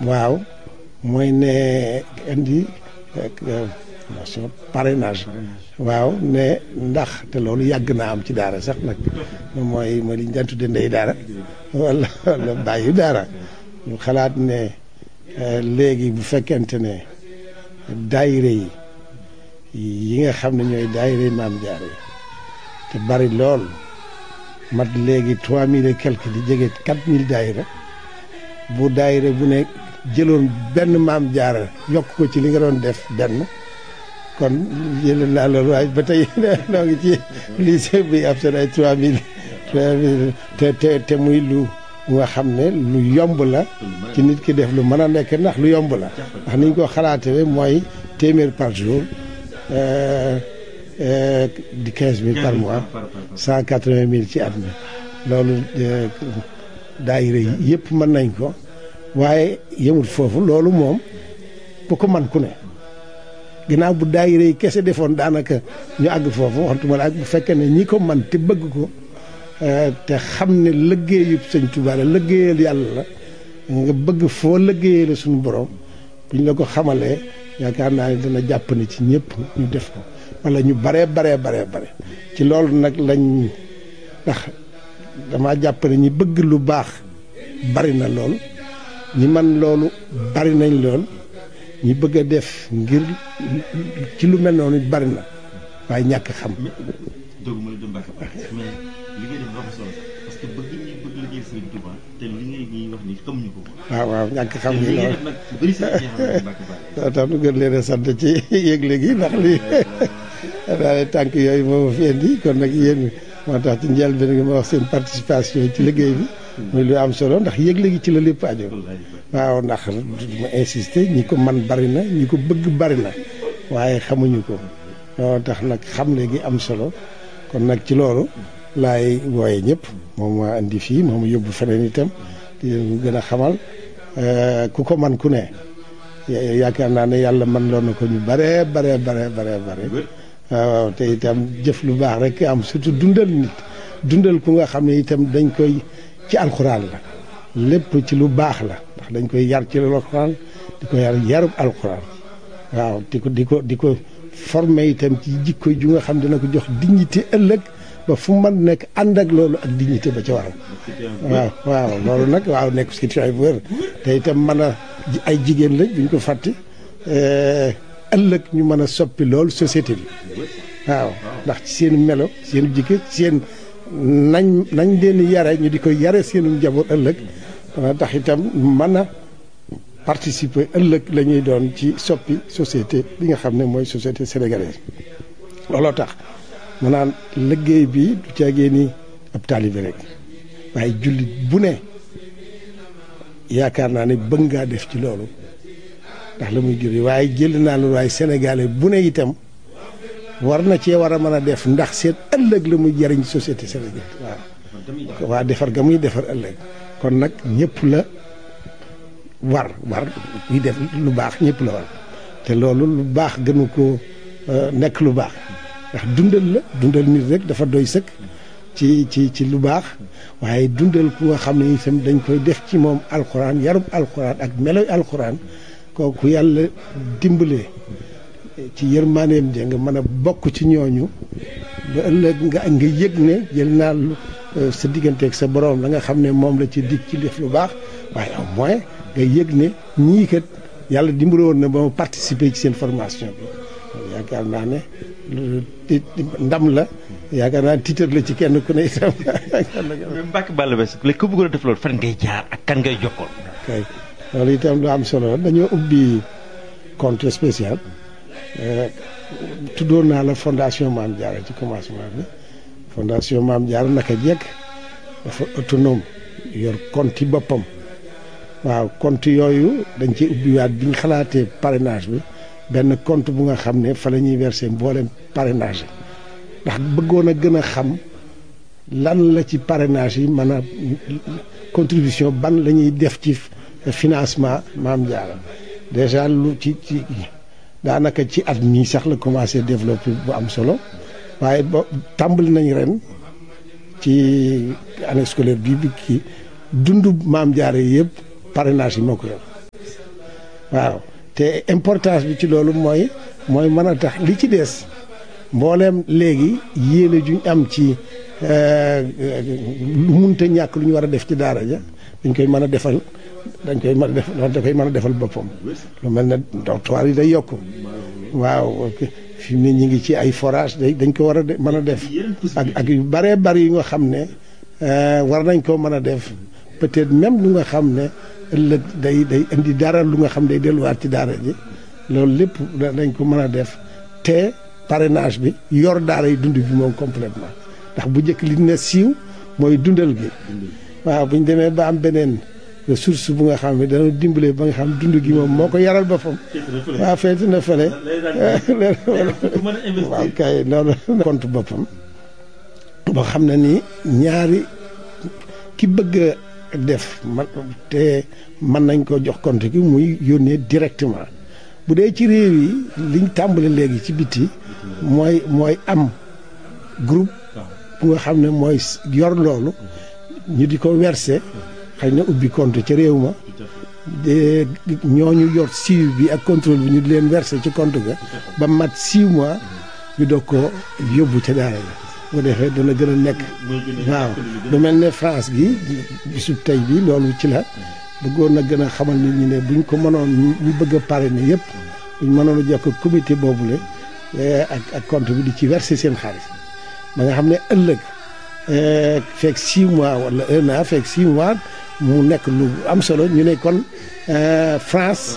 waaw mooy ne indi nation parrainage waaw ne ndax te loolu yàgg naa am ci daara sax nag mooy mooy li ñu daan tudde ndey daara wala wala bàyyi daara ñu xalaat ne léegi bu fekkente ne daayire yi yi nga xam ne ñooy daayire maam jaara yi te bari lool mat léegi trois mille et quelque di jege quatre mille daayira bu daayira bu ne jëloon benn maam jaara yokk ko ci li nga doon def benn kon jëlee naa loolu waaye ba tey noo ngi ci lycée bi ab seen ay trois mille trois mille te te te muy lu nga xam ne lu yomb la ci nit ki def lu mën a nekk ndax lu yomb la ndax ni ñu ko xalaatee mooy téeméer par jour di quinze mille par mois cent quatre-vingt mille ci at mi loolu daayira yi yëpp mën nañ ko waaye yemul foofu loolu moom bu ko man ku ne ginnaaw bu daayira yi kese defoon daanaka ñu àgg foofu waxtuma la ak bu fekkee ne ñi ko man te bëgg ko te xam ne liggéeyu sëñ Tuubaa la liggéeyal yàlla la nga bëgg foo liggéeyee la suñu borom buñ la ko xamalee yaakaar naa ne dana jàpp ne ci ñëpp ñu def ko wala ñu baree baree baree bare ci loolu nag lañ ndax dama jàpp ne ñi bëgg lu baax bari na lool ñi man loolu bari nañ lool ñi bëgg a def ngir ci lu mel noonu bari na waaye ñàkk xam. doogu ma la dem Mbacke mais li ngay def dafa solo parce que bëgg ñi bëgg liggéey Sëriñ Touba te li ngay ñuy wax ni xamuñu ko. waaw waaw ñàkk xam te gi li ngay lool def nag bëri sa jeexal Mbacke Balla. loo tax nu gën leen a sant ci yëgle gi ndax lii daal tànk yooyu moo ma fi indi kon nag yéen moo tax ci njëlbéen gi ma wax seen participation ci liggéey bi muy lu am solo ndax yëgle gi ci la lépp aju waaw ndax ma insister ñi ko man bari na ñi ko bëgg bari na waaye xamuñu ko loo tax nag xam léegi am solo kon nag ci loolu laay wooye ñëpp moom ma indi fii moom yóbbu feneen itam di leen gën a xamal ku ko man ku ne ya- yaakaar naa ne yàlla man loon na ko ñu bare bare bare bare bare waaw waaw te itam jëf lu baax rek am surtout dundal nit dundal ku nga xam ne itam dañ koy ci alxuraan la lépp ci lu baax la ndax dañ koy yar ci alxuraan di ko yar yarub alxuraan waaw di ko di ko di ko formé itam ci jikko ju nga xam dina ko jox dignité ëllëg ba fu man nekk ànd ak loolu ak dignité ba ca waral waaw waaw loolu nag waaw nekk situation bu wér te itam mën a ay jigéen lañ buñ ko fàtte ëllëg ñu mën a soppi loolu société bi waaw ndax ci seen melo seen jikko seen nañ nañ leen yare ñu di ko yare seenu njaboot ëllëg dana tax itam mën a participer ëllëg la ñuy doon ci soppi société bi nga xam ne mooy société sénégalaise looloo tax ma naan liggéey bi du caagee ni ab taalibe rek waaye jullit bu ne yaakaar naa ne bëgg ngaa def ci loolu ndax la muy jur waaye jël naa loolu waaye sénégalais bu ne itam war na cee war a mën a def ndax seen ëllëg la muy jariñ société sénégalaise waaw waa defar ga muy defar ëllëg kon nag ñëpp la war war kuy def lu baax ñëpp la war te loolu lu baax gënu ko nekk lu baax ndax dundal la dundal nit rek dafa doy sëkk ci ci ci lu baax waaye dundal ku nga xam ne itam dañ koy def ci moom alxuraan yarub alxuraan ak meloy alxuraan kooku yàlla dimbalee ci yërmaaneem ja nga mën a bokk ci ñooñu ba ëllëg nga nga yëg ne jël naa lu sa digganteeg sa borom la nga xam ne moom la ci dig ci def lu baax waaye au moins nga yëg ne ñii kat yàlla dimbale woon na ba ma participer ci seen formation bi yaakaar naa ne ndam la yaakaar naa tiitar la ci kenn ku ne itam. mais Mbacke Balla Basse léegi ku bëggoon a def loolu fan ngay jaar ak kan ngay jokkoon. kay loolu itam lu am solo la dañoo ubbi compte spécial tuddoon naa la fondation Maam Diarra ci commencement bi fondation Maam Diarra naka jekk dafa autonome yor compte yi boppam waaw compte yooyu dañ ci ubbiwaat bi ñu xalaatee parrainage bi benn compte bu nga xam ne fa la ñuy verser mboolem parrainage yi ndax bëggoon a gën a xam lan la ci parrainage yi mën a contribution ban la ñuy def ci financement Maam Diarra déjà lu ci ci daanaka ci at mii sax la commencé développer bu am solo waaye ba tàmbali nañ ren ci année scolaire bii bi kii dundu Maam Diarra yi yëpp parrainage yi moo ko yor waaw te importance bi ci loolu mooy mooy mën a tax li ci des mbooleem léegi yéene juñ am ci lu munta ñàkk lu ñu war a def ci daara ja dañ koy mën a defal dañ koy mën a def da koy mën a defal boppam lu mel ne dortoir yi day yokk waaw fi mu ne ñu ngi ci ay forage day dañ ko war a mën a def ak ak yu bëree bëri yu nga xam ne war nañ koo mën a def peut-être même lu nga xam ne ëllëg day day indi dara lu nga xam day delluwaat ci daara ji loolu lépp dañ ko mën a def te parrainage bi yor daara yi dund bi moom complètement ndax bu njëkk li ne siiw mooy dundal gi waaw bu ñu demee ba am beneen ressource bu nga xam ne dana dimbale ba nga xam dund gi moom moo ko yaral boppam waaw feeti na fële waaw kay loolu compte boppam boo xam ne nii ñaari ki bëgg a def man te mën nañ ko jox compte gi muy yónnee directement bu dee ci réew yi liñ tàmbali léegi ci biti mooy mooy am groupe bu nga xam ne mooy yor loolu ñu di ko verser xëy na ubbi compte ca réew ma de ñooñu yor suivi bi ak contrôle bi ñu di leen verser ci compte ga ba mat six mois ñu doog ko yóbbu ca daara la bu defee dana gën a nekk waaw lu mel ne France gi bisu tey bi loolu ci la bëggoon na gën a xamal nit ñi ne buñ ko mënoon ñu bëgg a parrainer yëpp buñ mënoon a jokk comité boobule ak ak compte bi di ci verser seen xaalis ba nga xam ne ëllëg fekk six mois wala un an fekk six mois mu nekk lu am solo ñu ne kon France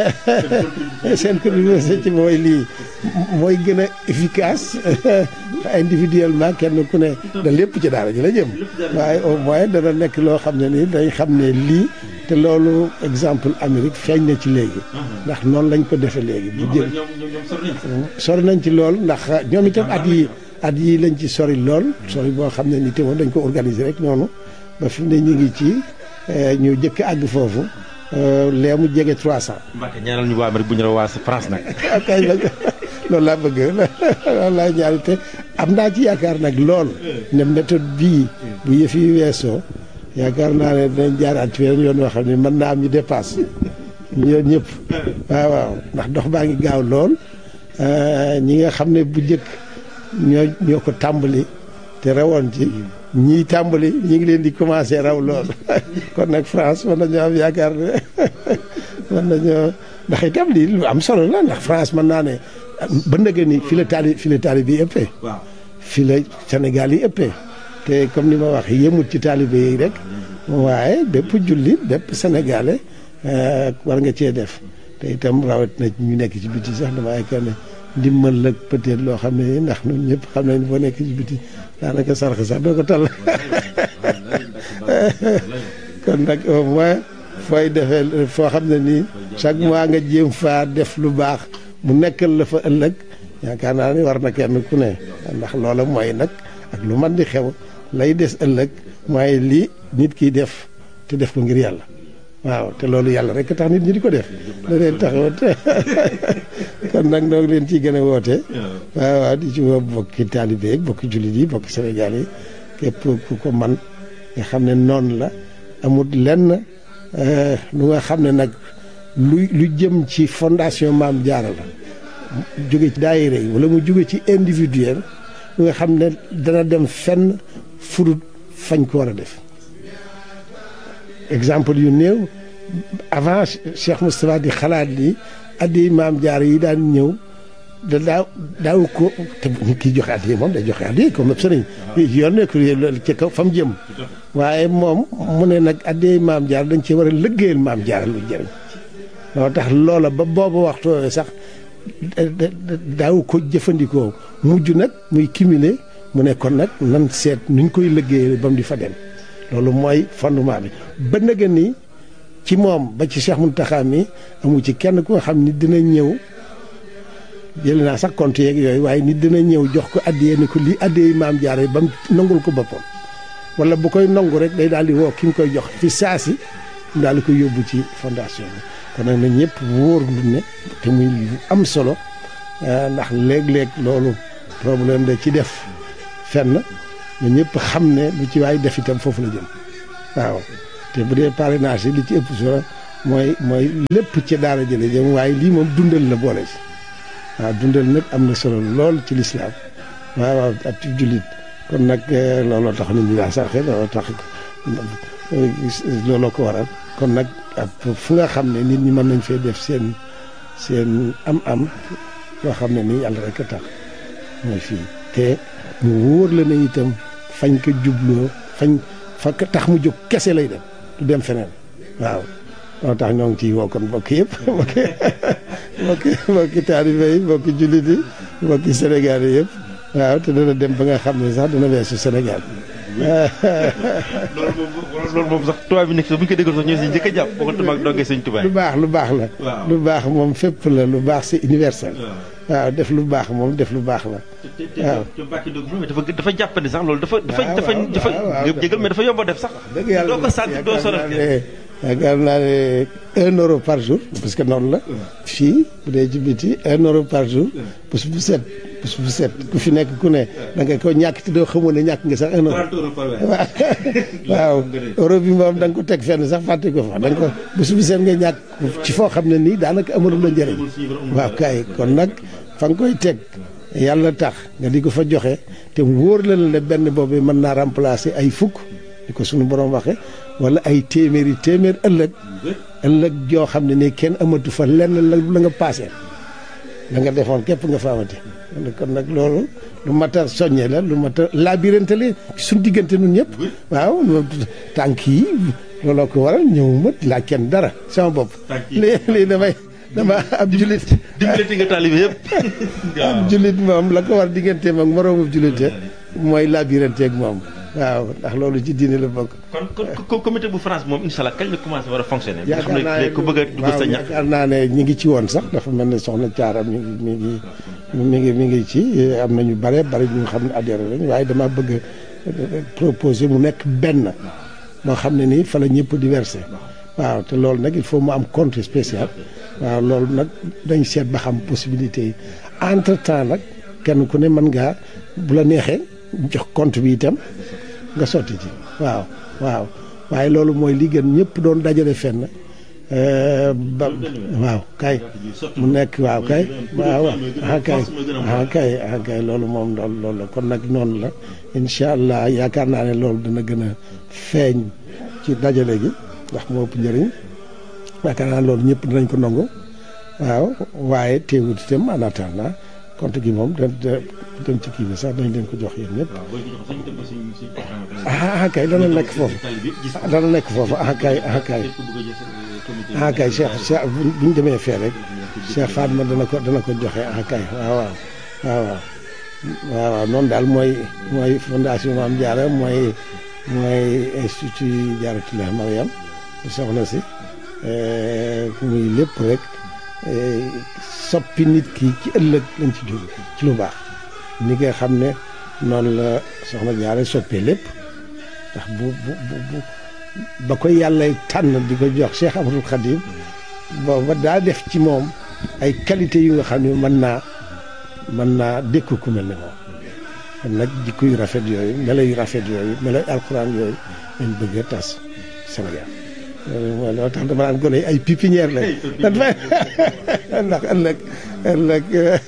seen contribution ci mooy lii mooy gën a efficace individuellement kenn ku ne da lépp ci daara ji la jëm waaye au moins dana nekk loo xam ne nii dañ xam ne lii te loolu exemple Amérique feeñ na ci léegi ndax noonu lañ ko defee léegi bu jël sori nañ ci lool ndax ñoom itam at yi at yi lañ ci sori lool sori boo xam ne ni te woon dañ ko organiser rek noonu ba fi mu ne ñu ngi ci ñu jëkk àgg foofu lee mu jege 300. Mbacke ñaanal ñu waa Amérique bu ñu la waa France nag. kay nag loolu laa bëgg loolu laa ñaari te am naa ci yaakaar nag lool ne méthode bii bu yëf yi weesoo yaakaar naa ne dinañ jaaraat ci weneen yoon yoo xam ne mën naa am ñu dépasse ñoom ñëpp waaw waaw ndax dox baa ngi gaaw lool ñi nga xam ne bu njëkk ñoo ñoo ko tàmbali te rawoon ci ñii tàmbali ñi ngi leen di commencé raw lool kon nag France mën nañoo am yaakaar ne mën nañoo ndax itam lii lu am solo la ndax France mën naa ne ba ndëgë ni fi la taali fi la taali bi ëppee fi la Sénégal yi ëppee te comme ni ma wax yëmut ci taalibe yi rek waaye bépp jullit bépp sénégalais war nga cee def te itam rawat na ñu nekk ci biti sax dama yaakaar ne ndimbal la peut-être loo xam ne ndax ñun ñëpp xam nañ boo nekk ci biti daanaka sarx sax doo ko tal kon nag au moins fooy defee foo xam ne nii chaque mois nga jéem faa def lu baax mu nekkal la fa ëllëg yaakaar naa ne war na kenn ku ne ndax loola mooy nag ak lu man di xew lay des ëllëg mooy lii nit kiy def te def ko ngir yàlla waaw te loolu yàlla rek tax nit ñi di ko def da leen taxawat kon nag noo ngi leen ciy gën a woote waaw waaw di ci woo bokki taalibe yi bokki jullit yi bokki Sénégal yi képp ku ko man nga xam ne noonu la amul lenn lu nga xam ne nag lu lu jëm ci fondation Maam Jaara la jóge ci daayira yi wala mu jóge ci individuel lu nga xam ne dana dem fenn furut fañ ko war a def exemple yu néew avant Cheikh Moustapha di xalaat ni addi maam jaar yi daan ñëw da daaw daaw ko te nit ki joxe addi moom day joxe addi comme sëriñ yoon nekk ci kaw fa mu jëm waaye moom mu ne nag addi maam jaar dañ ci war a lëggéeyal maam jaar lu jëriñ loo tax loola ba boobu waxtu sax daaw ko jëfandikoo mujj nag muy cumuler mu ne kon nag nan seet nuñ koy lëggéeyal ba mu di fa dem loolu mooy fondement bi ba nëgën ni ci moom ba ci Cheikh Mountakha mi amu ci kenn ku nga xam ni dina ñëw jël naa sax compte yeeg yooyu waaye nit dina ñëw jox ko addiyee ni ko lii addiyee maam jaare ba mu nangul ko boppam wala bu koy nangu rek day daal di woo ki nga koy jox fi saasi mu daal di koy yóbbu ci fondation bi kon nag na ñëpp wóor lu ne te muy lu am solo ndax léeg-léeg loolu problème da ci def fenn ñu ñëpp xam ne lu ci waay def itam foofu la jëm waaw te bu dee parrainage yi li ci ëpp solo mooy mooy lépp ci daara jële jëm waaye lii moom dundal la boole ci waaw dundal nag am na solo lool ci lislaam waaw waaw ab ci jullit kon nag looloo tax nit ñi daa sarxe looloo tax looloo ko waral kon nag ab fu nga xam ne nit ñi mën nañ fee def seen seen am-am yoo xam ne nii yàlla rek a tax mooy fii te mu wóor la ne itam fañ ko jubloo fañ fa tax mu jóg kese lay dem du dem feneen waaw moo tax ñoo ngi ciy woo kon mbokk yëpp mbokki mbokki mbokki taalibe yi mbokki jullit yi mbokki Sénégal yi yëpp waaw te dana dem ba nga xam ne sax dana weesu Sénégal loolu moom loolu moom sax tubaab bi nekk sax bu ñu ko déggoon sax ñoo si njëkk a jàpp waxatuma ak dongee sëñ tubaab lu baax lu baax la lu baax moom fépp la lu baax c'est universel waaw def lu baax moom def lu baax la waaw te Mbacke Ndiob moom dafa dafa jàppandi sax loolu dafa dafa dafa dafa jégal mais dafa yomb a def sax dëgg yàlla doo ko sant doo sonal yaakaar naa ne un euro par jour parce que noonu la fii bu dee ci biti un euro par jour bés bu set bés bu set ku fi nekk ku ne da nga ko ñàkk te doo xamoon ne ñàkk nga sax un euro waaw euro bi moom da nga ko teg fenn sax fàtte ko fa da nga ko bés bu set nga ñàkk ci foo xam ne nii daanaka amalul la njëriñ waaw kay kon nag fa nga koy teg yàlla tax nga di ko fa joxe te wóor la ne benn boobu mën naa remplacer ay fukk di ko suñu borom waxe wala ay téeméeri téeméer ëllëg ëllëg joo xam ne nii kenn amatu fa lenn la la nga paasee la nga defoon képp nga fa amati kon nag loolu lu mat a soññe la lu mat a labirante la suñ diggante nun ñëpp waaw tànk yi looloo ko waral ñëw mët laa kenn dara sama bopp lii lii damay dama ab julit dimbalati nga taalibe yëpp ab julit moom la ko war digganteem ak moroomu julite mooy labirante ak moom waaw ndax loolu ci diine la bokk. kon kon comité bu France moom incha allah kañ la commencé war a fonctionner. nga xam ne ku bëgg a dugg sa ñax. yaakaar naa ne ñi ngi ci woon sax dafa mel ne soxna Thiara mi ngi mi ngi mi ngi mi ngi ci am na ñu bare bari ñu xam ne adhéré lañ waaye dama bëgg a proposer mu nekk benn moo xam ne nii fa la ñëpp di versé waaw te loolu nag il faut mu am compte spécial waaw loolu nag dañ seet ba xam possibilité yi entre temps nag kenn ku ne mën ngaa bu la neexee jox compte bi itam. nga sotti ci waaw waaw waaye loolu mooy li gën ñëpp doon dajale fenn ba waaw kay mu nekk waaw kay waaw ah kay ah kay ah kay loolu moom loolu loolu la kon nag noonu la incha allah yaakaar naa ne loolu dana gën a feeñ ci dajale gi ndax moo ëpp njëriñ yaakaar naa loolu ñëpp dinañ ko nangu waaw waaye teewut itam en attendant compte gi moom da dem ci kii bi sax dañ leen ko jox yéen ñëpp ah kay dana nekk foofu dana nekk foofu ah kay ah kay ah kay Cheikh Cheikh bu ñu demee fee rek Cheikh Fatma dana ko dana ko joxe ah kay waaw waaw waaw waaw waaw waaw noonu daal mooy mooy fondation Mame Diarra mooy mooy institut Diarratoulah Mariam soxna si muy lépp rek soppi nit ki ci ëllëg lañ ci jóg ci lu baax ni nga xam ne noonu la soxna Jaara soppee lépp ndax bu bu bu ba ko yàlla tànn di ko jox Cheikh Amadou Khadim booba daa def ci moom ay qualité yu nga xam ne mën naa mën naa dékku ku mel ne moom kon nag jikko yu rafet yooyu melo yu rafet yooyu melo alxuraan yooyu lañ bëgg a tas Sénégal loolu mooy loo tax dama naan gone ay pépinière lañ ndax ëllëg ëllëg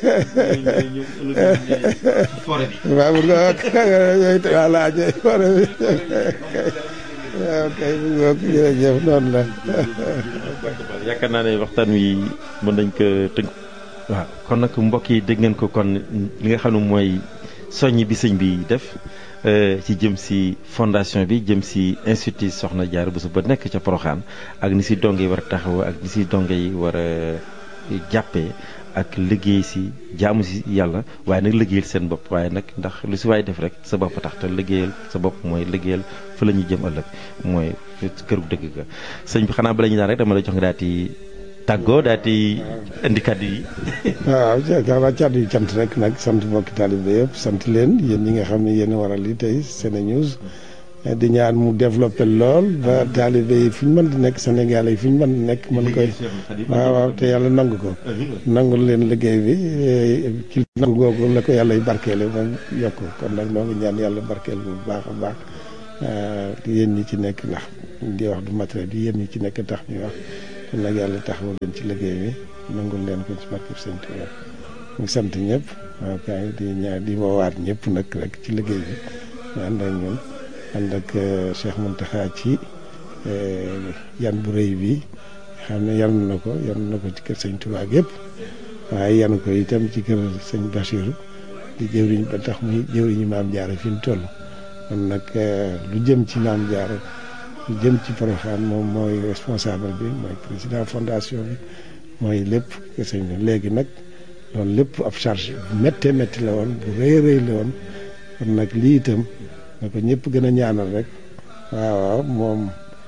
waaw bu nga yooyu voilà ñooy forêt bi waaw kay bu nga jërëjëf noonu la yaakaar naa ne waxtaan wi mën nañ ko tënk waaw kon nag mbokk yi dégg ngeen ko kon li nga xam ne mooy soññ bi sëñ bi def ci jëm si fondation bi jëm si institut Soxna Diarra Bousso ba nekk ca Poroxaan ak ni si donge yi war a taxaw ak ni si donge yi war a jàppee ak liggéey si jaamu si yàlla waaye nag liggéeyal seen bopp waaye nag ndax lu si waay def rek sa bopp tax te liggéeyal sa bopp mooy liggéeyal fa la ñuy jëm ëllëg mooy këru dëgg ga sëñ bi xanaa bala ñu daan rek dama la jox nga daal di tàggoo daal di indi kàddu yi. waaw yaakaar naa kàddu yi cant rek nag sant mbokki taalibe yëpp sant leen yéen ñi nga xam ne yéen a waral li tey SeneNews di ñaan mu développé lool ba taalibe yi fu ñu mën di nekk Sénégal yi fu ñu mën di nekk mën koy waaw waaw te yàlla nangu ko nangul leen liggéey bi ci nangu googu la ko yàlla y barkeele ba yokk kon nag noo ngi ñaan yàlla barkeel bu baax a baax yéen ñi ci nekk ndax di wax du matériel di yéen ñi ci nekk tax ñuy wax kon nag yàlla taxawu leen ci liggéey bi nangul leen ko ci barkeb sëñ Tuuba ñu sant ñëpp waaw kay di ñaar di woowaat ñëpp nag rek ci liggéey bi ñu ànd ak ñun ànd ak Cheikh Mountakha ci yan bu rëy bi xam ne yan na ko yan na ko ci kër sëñ Tuuba yëpp waaye yan ko itam ci kër sëñ Bachirou di jëwriñ ba tax muy jëwriñu maam jaara fi mu toll kon nag lu jëm ci maam jaara lu jëm ci Porokhane moom mooy responsable bi mooy président fondation bi mooy lépp kër sëñ bi léegi nag loolu lépp ab charge bu méttee métti la woon bu rëy rëy la woon kon nag lii itam na ko ñëpp gën a ñaanal rek waaw waaw moom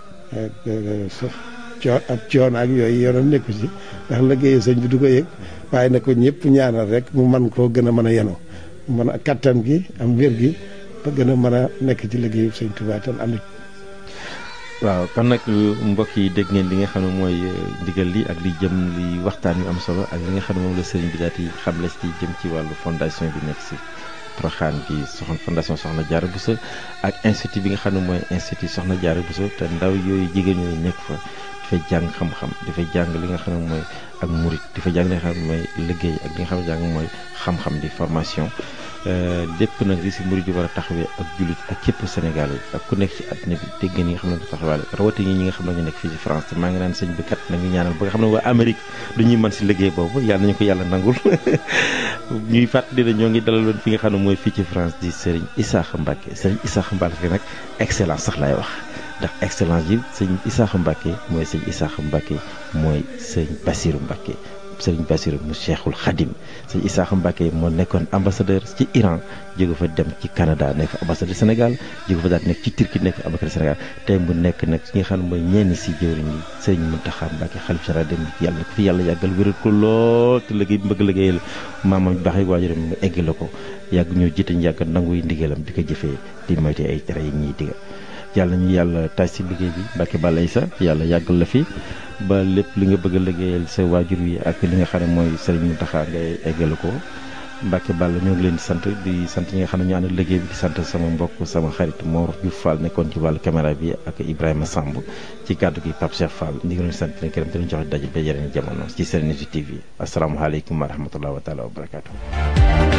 coo ab coon ak yooyu yoonam nekku ci ndax liggéeyu sëñ bi du ko yëg waaye na ko ñëpp ñaanal rek mu man koo gën a mën a yenu mën a kattan gi am wér gi ba gën a mën a nekk ci liggéeyu sëñ Tuubaa tan ànd waaw kon nag mbokk yi dégg ngeen li nga xam ne mooy ndigal li ak li jëm li waxtaan yu am solo ak li nga xam ne moom la sëriñ bi daal di xamle ci jëm ci wàllu fondation bi nekk si Porokhane bi soxna fondation Soxna Diarra Bousso ak institut bi nga xam ne mooy institut Soxna Diarra Bousso te ndaw yooyu jigéen ñooyu nekk fa dafay jàng xam-xam dafay jàng li nga xam ne mooy ak murit dafay jàng li nga xam ne mooy liggéey ak li nga xam ne jàng mooy xam-xam di formation lépp nag li si murit di war a taxawee ak jullit ak képp Sénégal yi ak ku nekk ci àddina bi dégg ngeen ñi nga xam ne du taxawaale rawatina ñi nga xam ne ñu nekk fii ci France te maa ngi naan sëñ bi kat nañu ñaanal ba nga xam ne waa Amérique du ñuy mën si liggéey boobu yàlla nañu ko yàlla nangul ñuy fàttali ne ñoo ngi dalaloon fi nga xam ne mooy fii ci France di Serigne Issakha Mbacké Serigne Issakha Mbacké nag excellence sax laay wax ndax excellence yi sëñ Issakha Mbacké mooy sëñ Issakha Mbacké mooy sëñ Bassirou Mbacké sëriñ Bassirou mu Cheikhul Khadim sëñ Issakha Mbacké moo nekkoon ambassadeur ci Iran jóge fa dem ci Canada nekk fa ambassadeur Sénégal jóge fa daal nekk ci Turquie nekk fa ambassadeur Sénégal tey mu nekk nag ki nga xam ne mooy ñenn si jëwriñ yi sëriñ Mountakha Mbacké xalif général dem yàlla na ko fi yàlla yàggal wéral ko lool te liggéey bëgg liggéeyal maamam baax yi waajuram mu egg la ko yàgg ñoo jiite ñu yàgg nangu yi ndigalam di ko jëfee di moyte ay tere yi ñuy digal yàlla ñu yàlla taaj si liggéey bi Mbacké Balaye sa yàlla yàggal la fi ba lépp li nga bëgg a liggéeyal sa waajur wi ak li nga xam ne mooy Serigne Mountakha ngay eggale ko Mbacké Balla ñoo ngi leen di sant di sant ñi nga xam ne ñu ànd liggéey bi di sant sama mbokk sama xarit Mor Diouf Fall nekkoon ci wàllu caméra bi ak Ibrahima Samb ci kàddu gi Pape Cheikh Fall ñu ngi leen sant leen këram te ñu jox daje ba yeneen jamono ci Serenity TV asalaamaaleykum wa rahmatulah wa taala wa barakaatu.